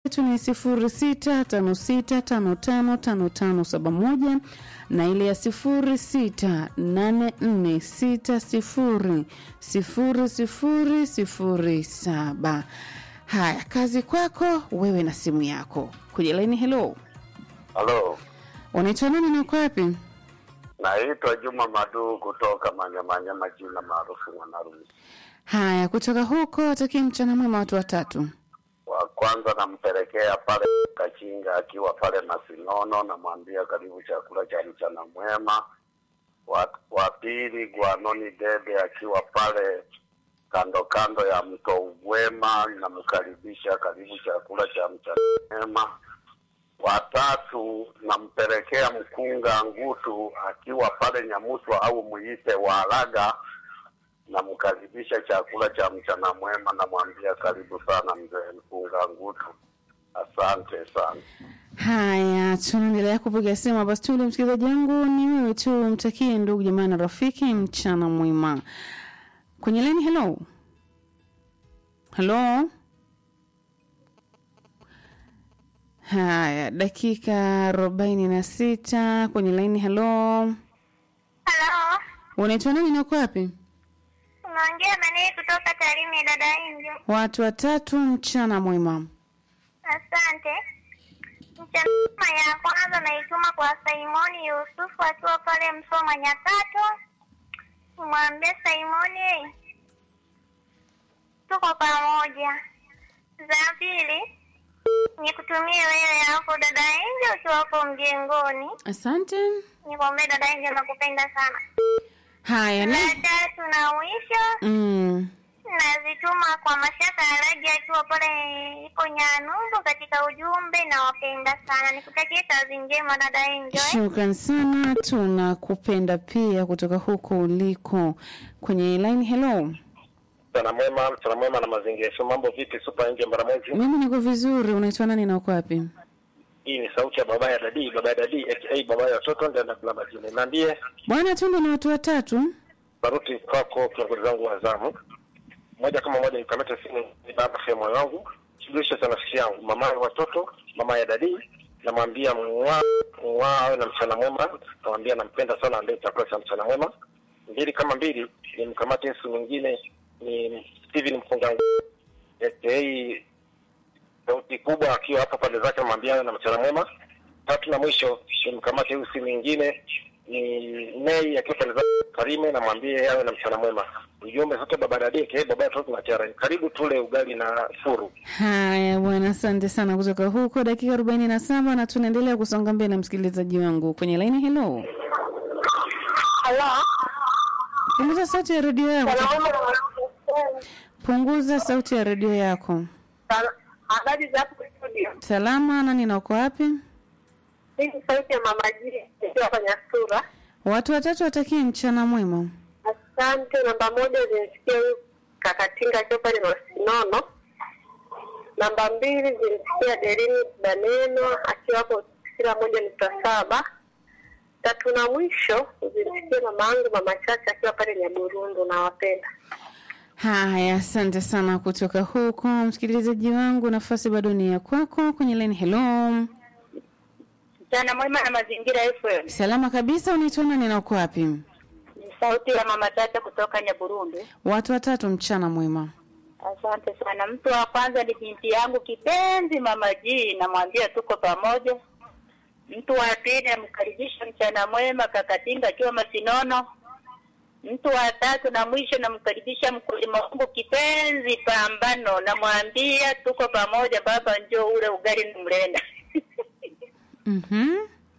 yetu ni sifuri sita tano sita tano tano tano tano saba moja na ile ya sifuri sita nane nne sita sifuri sifuri sifuri sifuri saba. Haya, kazi kwako wewe na simu yako kwenye laini. Hello, Halo, unaitwa nani na uko wapi? naitwa Juma Madu kutoka Manyamanyama, jina maarufu Mwanarusi. Haya, kutoka huko watakie mchana mwema watu watatu. Wa kwanza nampelekea pale Kachinga akiwa pale Masinono, namwambia karibu chakula cha mchana mwema. Wa, wa pili Gwanoni Dede akiwa pale kando kando ya mto Ugwema, namkaribisha karibu chakula cha mchana mwema. Watatu nampelekea mkunga Ngutu akiwa pale Nyamuswa au muite Walaga, namkaribisha chakula cha mchana mwema, namwambia karibu sana mzee mkunga Ngutu. Asante sana. Haya, tunaendelea kupiga simu hapa studio. Msikilizaji wangu ni wewe tu, mtakie ndugu jamaa na rafiki mchana mwema. Kwenye laini, hello hello. Haya, dakika arobaini na sita kwenye laini. Hello, Halo, unaitwa nani na uko wapi? unaongea Manei kutoka Tarime, dada Injo. Watu watatu, mchana mwema. Asante. Mchana ya kwanza naituma kwa Simoni Yusufu akiwa pale Msoma Nyakato. Mwambie Simoni tuko pamoja. Za pili nikutumie wewe hapo dada Injo ukiwa hapo mjengoni. Asante. Nikwambie dada Injo nakupenda sana. Haya na La tatu na mwisho mm. nazituma kwa Mashaka Alaji akiwa pale ipo Nyanumbu katika ujumbe, na wapenda sana. Nikutakie kazi njema dada Enjoy. Shukran sana, tunakupenda pia kutoka huko uliko. Kwenye line, hello, Mchana mwema, mchana mwema na mazingira. So mambo vipi? Super nje Mbaramwezi. mimi niko vizuri. Unaitwa nani na uko wapi? Hii ni sauti ya baba ya dadi, baba ya dadi aka baba ya watoto ndio na baba jini. Niambie Bwana Tunde na watu watatu. baruti kwako kiongozi wangu wa zamu. Moja kama moja nikamata simu ni baba ya moyo wangu. Shughulisha sana nafsi yangu. Mama ya watoto, mama ya dadi. Namwambia mwa mwa awe na mchana mwema. Namwambia nampenda sana ndio chakula cha mchana mwema. Mbili kama mbili ni mkamate mtu mwingine ni Steven Mfunga aka sauti kubwa akiwa hapo pande zake, namwambia na mchana mwema. Tatu na mwisho ni mkamate huyu si mwingine ni Nei akiwa pande zake Karime, namwambie awe na mchana mwema. Ujumbe sote baba dadeke baba ya watoto na chara, karibu tule ugali na furu. Haya bwana, asante sana kutoka huko. Dakika arobaini na saba na tunaendelea kusonga mbele, msikilizaji wangu kwenye line. Hello, Halo. punguza sauti ya redio yako, punguza sauti ya redio yako. Habari za hapo studio. Salama, nani na uko wapi? Hii ni sauti ya mama Jii ikiwa kwenye sura. Watu watatu watakie mchana mwema. Asante. Namba moja zimsikia huyu Kakatinga akiwa pale Masinono. Namba mbili zimsikia Derini Daneno akiwa hapo kila moja nukta saba. Tatu na mwisho zimsikia mama yangu mama Chacha akiwa pale Nyaburundu. Nawapenda. Haya, asante sana kutoka huko, msikilizaji wangu. Nafasi bado ni ya kwako kwenye line. Hello, Mchana mwema na mazingira FM. salama kabisa. Unaitwa nani na uko wapi? Ni sauti ya mama Chacha kutoka Nyaburundu. Watu watatu, mchana mwema. Asante sana. Mtu wa kwanza ni binti yangu kipenzi mama G, namwambia tuko pamoja. Mtu wa pili namkaribisha mchana mwema Kakatinga akiwa Masinono. Mtu wa tatu na mwisho namkaribisha mkulima wangu kipenzi Pambano, namwambia tuko pamoja baba, njoo ule ugali na mlenda. Mhm.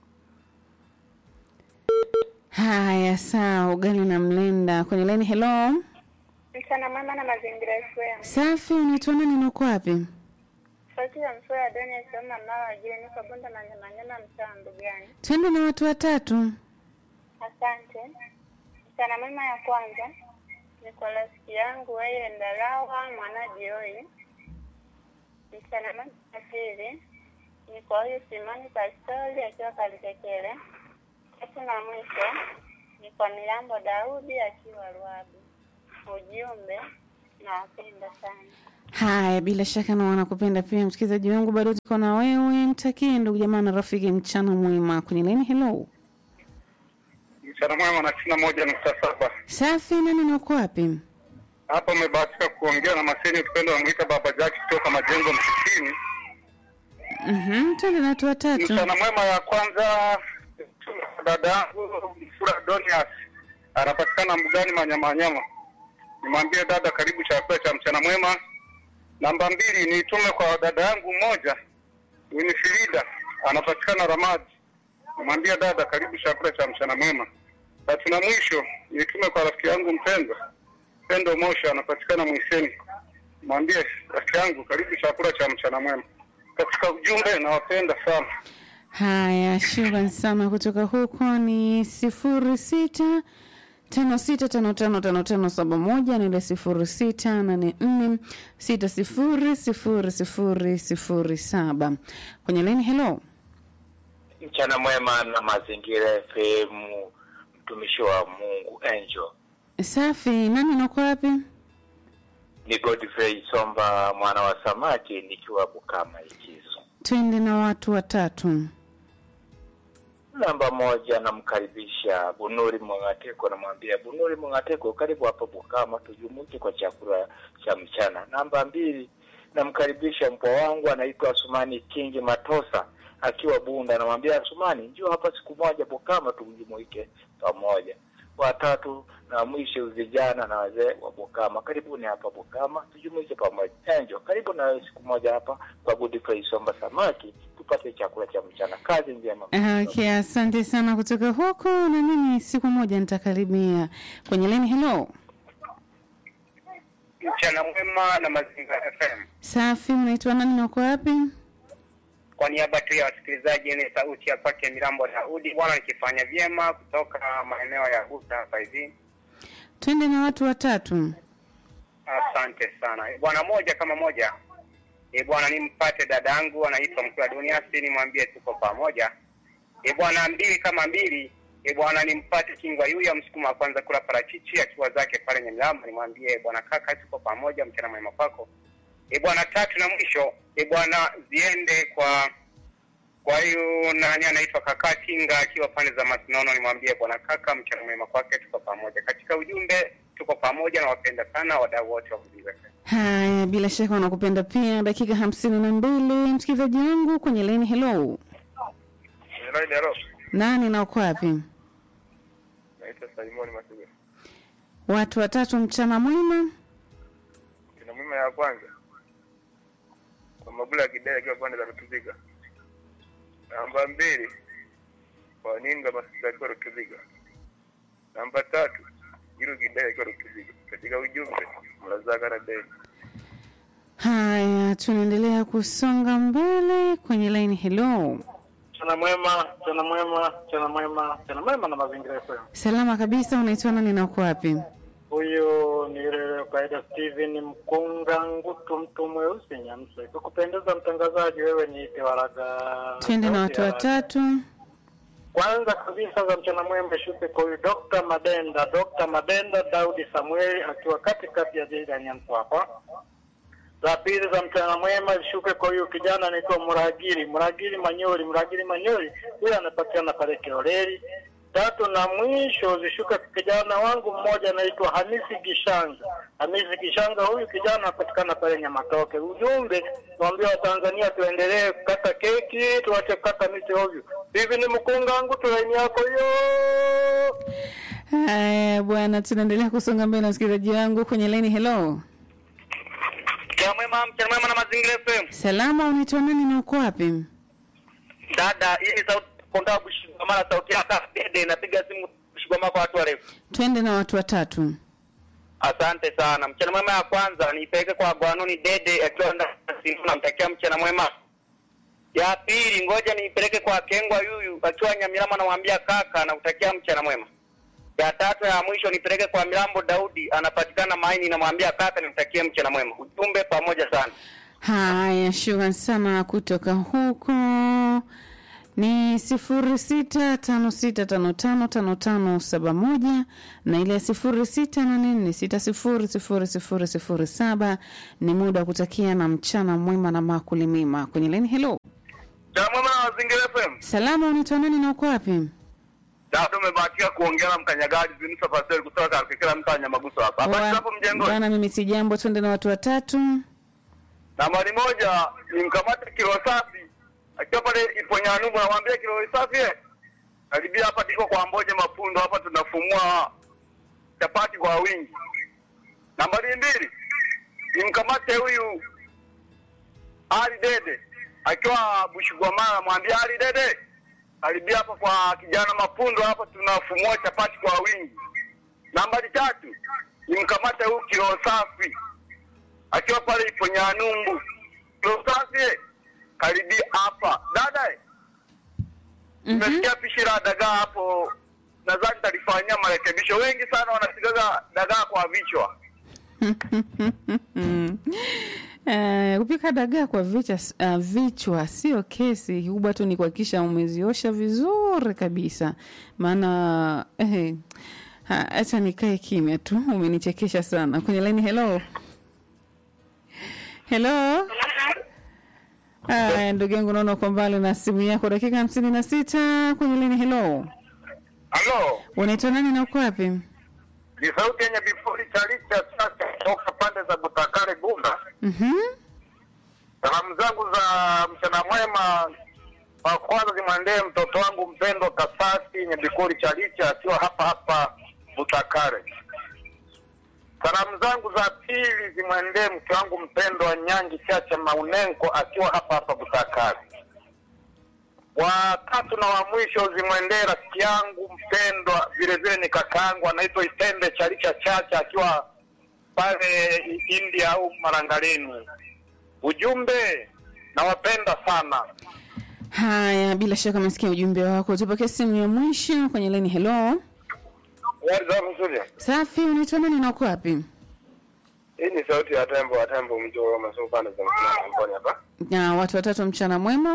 Haya, sawa, ugali na mlenda kwenye line. Hello, Mchana mwema na mazingira FM. safi. Unaitwa nani na uko wapi? Sauti ya msoa Dani akisema mama wajili niko bunda na nyama nyama mchana gani? Twende na watu watatu. Asante. Mchana mwema ya kwanza ni kwa rafiki yangu wewe Ndalawa mwana Jioi. Mchana mwema ya pili ni kwa huyu Simoni Pastori akiwa Kalitekele. Tatu na mwisho ni kwa Milambo Daudi akiwa Ruabu. Ujumbe nawapenda sana. Haya, bila shaka na wanakupenda pia, msikilizaji wangu, bado tuko na wewe. Mtakie ndugu jamaa na rafiki mchana mwema kwenye leni. Hello, Mchana mwema na tisini na moja nukta saba. safi. Nani na uko wapi? Hapa umebahatika kuongea na Maseni Upendo wamwita Baba Jaki kutoka Majengo Msitini. Mhm, twende na watu watatu. Mchana mwema ya kwanza dada yangu Fura Donias anapatikana mbugani Manyamanyama. Nimwambie dada, karibu chakula cha mchana mwema. Namba mbili niitume kwa dada yangu mmoja Winifrida anapatikana Ramadi. Nimwambie dada, karibu chakula cha mchana mwema. Tatu na mwisho niitume kwa rafiki yangu mpendwa Pendo Mosha anapatikana Mwiseni. Mwambie rafiki yangu, karibu chakula cha mchana mwema. Katika ujumbe, nawapenda sana. Haya, shukran sana. Kutoka huko ni sifuri sita tano sita tano tano tano tano saba moja na ile sifuri sita nane nne sita sifuri sifuri sifuri sifuri saba kwenye leni. Hello, Mchana mwema na mazingira FM, mtumishi wa Mungu Angel. safi. Nani nako wapi? Ni Godfrey Somba mwana wa samaki nikiwa Bukama Ikizo. Twende na watu watatu. Namba moja namkaribisha Bunuri Mwangateko, namwambia Bunuri Mwangateko, karibu hapa Bukama tujumuike kwa chakula cha mchana. Namba mbili namkaribisha mpwa wangu anaitwa Asumani Kingi Matosa akiwa Bunda, namwambia Asumani, njoo hapa siku moja Bukama tujumuike pamoja. Watatu na mwisho vijana na wazee wa Bukama, karibuni hapa Bukama tujumuike pamoja. Enjo, karibu na wewe siku moja hapa kwa Godfrey Somba samaki tupate chakula cha mchana. Kazi njema. Okay, asante sana kutoka huko, na mimi siku moja nitakaribia kwenye leni. Hello, Mchana mwema na Mazingira FM. safi. Unaitwa nani na uko wapi? Kwa niaba tu ya wasikilizaji, ni sauti ya kwake Mirambo Daudi bwana, nikifanya vyema kutoka maeneo ya Guta hapa hivi. Twende na watu watatu. Asante sana Eh, bwana. Moja kama moja, e bwana, nimpate dadangu anaitwa Mkuu wa Duniasi, nimwambie tuko pamoja. E bwana, mbili kama mbili, e bwana, nimpate Kingwa Yuya msukuma wa kwanza kula parachichi akiwa zake pale Nyamirambo, nimwambie bwana kaka, tuko pamoja, mchana mwema kwako. E bwana, tatu na mwisho, e bwana, ziende kwa kwa hiyo nani anaitwa kaka Kinga akiwa pande za Masinono, nimwambie bwana kaka, mchana mwema kwake, tuko pamoja. Katika ujumbe, tuko pamoja na wapenda sana wadau wote wa Mazingira FM. Haya, bila shaka wanakupenda pia. Dakika hamsini na mbili, msikilizaji wangu kwenye leni. Hello, Hello, nani na uko wapi? naitwa Salimoni Masuga. Watu watatu, mchana mwema. Kina mume ya kwanza kwa Magula Kidele akiwa pande za Rutubiga. Namba mbili kwa Ninga Masuga akiwa Rutubiga. Namba tatu Jiru Kidele akiwa Rutubiga. Katika ujumbe mlazaka na deni. Haya, tunaendelea kusonga mbele kwenye laini. Hello, Mchana mwema, mchana mwema, mchana mwema, mchana mwema na mazingira FM. salama kabisa. Unaitwa nani na uko wapi? Huyu ni yule kaida Steven Mkunga Ngutu, mtu mweusi Nyamsa. Kwa kupendeza mtangazaji, wewe niite Waraga. Twende na watu watatu. Kwanza kabisa za mchana mwema shuke kwa huyu Dr. Madenda, Dr. Madenda Daudi Samueli akiwa katikati ya jiji la Nyamsa hapa. Za pili za mchana mwema zishuke kwa huyu kijana anaitwa Muragiri, Muragiri Manyori, Muragiri Manyori, huyu anapatikana pale Kioreri. Tatu na mwisho zishuke kwa kijana wangu mmoja anaitwa Hamisi Gishanga. Hamisi Gishanga, huyu kijana anapatikana pale Nyamatoke. Ujumbe naambia Watanzania tuendelee kukata keki, tuache kukata miti ovyo. Hivi ni mkunga wangu tu laini yako hiyo. Haya bwana, tunaendelea kusonga mbele, msikilizaji wangu kwenye laini. Hello, Mchana mwema, mchana mwema na Mazingira FM. salama. Unaitwa nani na uko wapi? Dada, hii ni sauti konda kushikamana sauti yako dede napiga simu kushikamana kwa watu warefu. Twende na watu watatu. Asante sana. Mchana mwema ya kwanza niipeleke kwa Gwanoni Dede akiwa ndani ya simu, namtakia mchana mwema. Ya pili ngoja niipeleke kwa Kengwa Yuyu akiwa Nyamirama, namwambia kaka, nakutakia mchana mwema. Ya tatu ya mwisho nipeleke kwa Milambo Daudi, anapatikana Maini, namwambia kaka, nimtakie mchana mwema. Ujumbe pamoja sana. Haya, shukran sana kutoka huko. ni sifuri sita tano sita tano tano tano tano saba moja na ile ya sifuri sita nane nne sita sifuri sifuri sifuri sifuri saba ni muda wa kutakia na mchana mwema na makuli mema kwenye leni helo Jamama na Mazingira FM. salama unaitwa nani na uko wapi Dada umebahatika kuongea na mkanyagaji Zinisa Pasel kutoka Karukekela mtaa Nyamaguso hapa. Hapa Wa- hapo mjengoni. bwana mimi si jambo twende na watu watatu Nambari moja ni mkamate kilo safi. Akiwa pale Iponyanubu namwambia kilo safi eh. Karibia hapa tiko kwa Mboje Mapundo hapa tunafumua chapati kwa wingi. Nambari mbili ni mkamate huyu Ali Dede akiwa Bushugwamala namwambia Ali Dede karibia hapa kwa kijana Mapundo hapa tunafumua chapati kwa wingi. Nambari tatu ni mkamate huyu kilo safi akiwa pale Iponyanumbu. Kilo safi eh, karibia hapa dada eh, Mhm. Nimesikia pishi la dagaa hapo, nadhani talifanyia marekebisho. Wengi sana wanasigaga dagaa kwa vichwa. Eh, kupika dagaa kwa vichwa, uh, vichwa sio kesi kikubwa tu ni kuhakikisha umeziosha vizuri kabisa maana eh, ha- acha nikae kimya tu umenichekesha sana kwenye laini hello hello Aya, ndugu yangu naona uko mbali na simu yako dakika hamsini na sita kwenye laini hello Halo, unaitwa nani na uko wapi ni sauti yenye vifuri cha licha sasa toka pande za Butakare Bunda. Mhm. Salamu zangu za mchana mwema wa kwanza zimwendee mtoto wangu mpendwa Kasasi Nyebikori Chalicha akiwa hapa hapa Butakare. Salamu zangu za pili zimwendee mke wangu mpendwa Nyangi Chacha Maunenko akiwa hapa hapa Butakare. Wa tatu na wa mwisho zimwendee rafiki yangu mpendwa, vile vile ni kakaangu anaitwa Itende Chalicha Chacha akiwa pale India au Marangaleni. Ujumbe, nawapenda sana. haya bila shaka umesikia ujumbe wako tupokee simu ya mwisho kwenye laini hello Habari za mzuri. safi unaitwa nani na uko wapi Hii ni sauti ya tembo wa tembo mjo wa masoko pande za mkoa mboni hapa. na watu watatu mchana mwema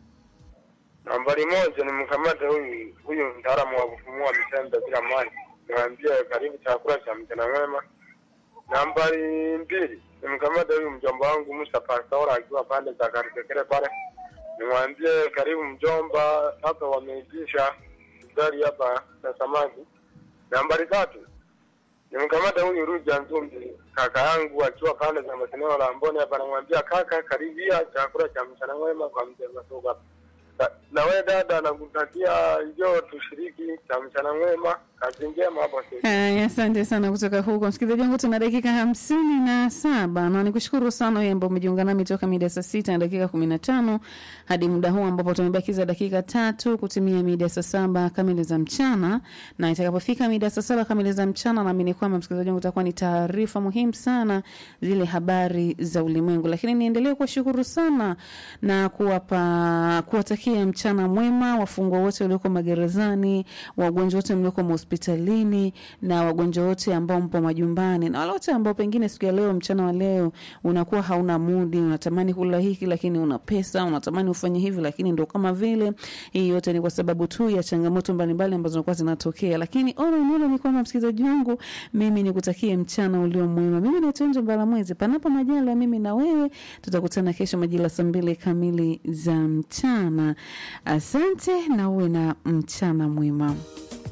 Nambari moja ni mkamate huyu huyu mtaalamu wa kufumua misembe bila maji. Niwaambie karibu chakula cha mchana mwema. Nambari mbili ni mkamate huyu mjomba wangu Musa Pastora akiwa pande za Karikekere pale. Nimwambie karibu mjomba, sasa wameitisha gari hapa na samaki. Nambari tatu nimkamata huyu Ruja Nzumbi kaka yangu akiwa pande za maseneo la Mboni hapa, namwambia kaka, karibia chakula cha mchana mwema kwa mzee Masuga hapa. Na- na wewe dada, nakutakia njoo tushiriki cha mchana mwema, kazi njema hapo sasa. haya asante sana kutoka huko msikilizaji wangu tuna dakika hamsini na saba na nikushukuru sana wewe ambao umejiunga nami toka mida saa sita na dakika kumi na tano hadi muda huu ambapo tumebakiza dakika tatu kutimia mida saa saba kamili za mchana na itakapofika mida saa saba kamili za mchana naamini kwamba msikilizaji wangu utakuwa ni taarifa muhimu sana zile habari za ulimwengu lakini niendelee kuwashukuru sana na kuwapa kuwatakia mchana mwema wafungwa wote walioko magerezani wagonjwa wote mlioko mahospitalini na wagonjwa wote ambao mpo majumbani na wale wote ambao pengine siku ya leo mchana wa leo unakuwa hauna mudi unatamani kula hiki lakini una pesa unatamani ufanye hivi lakini ndo kama vile hii yote ni kwa sababu tu ya changamoto mbalimbali ambazo zinakuwa zinatokea lakini ono nilo ni kwamba msikilizaji wangu mimi nikutakie mchana ulio mwema mimi naitwa Nje Mbalamwezi panapo majala mimi na wewe tutakutana kesho majira saa mbili kamili za mchana asante na uwe na mchana mwema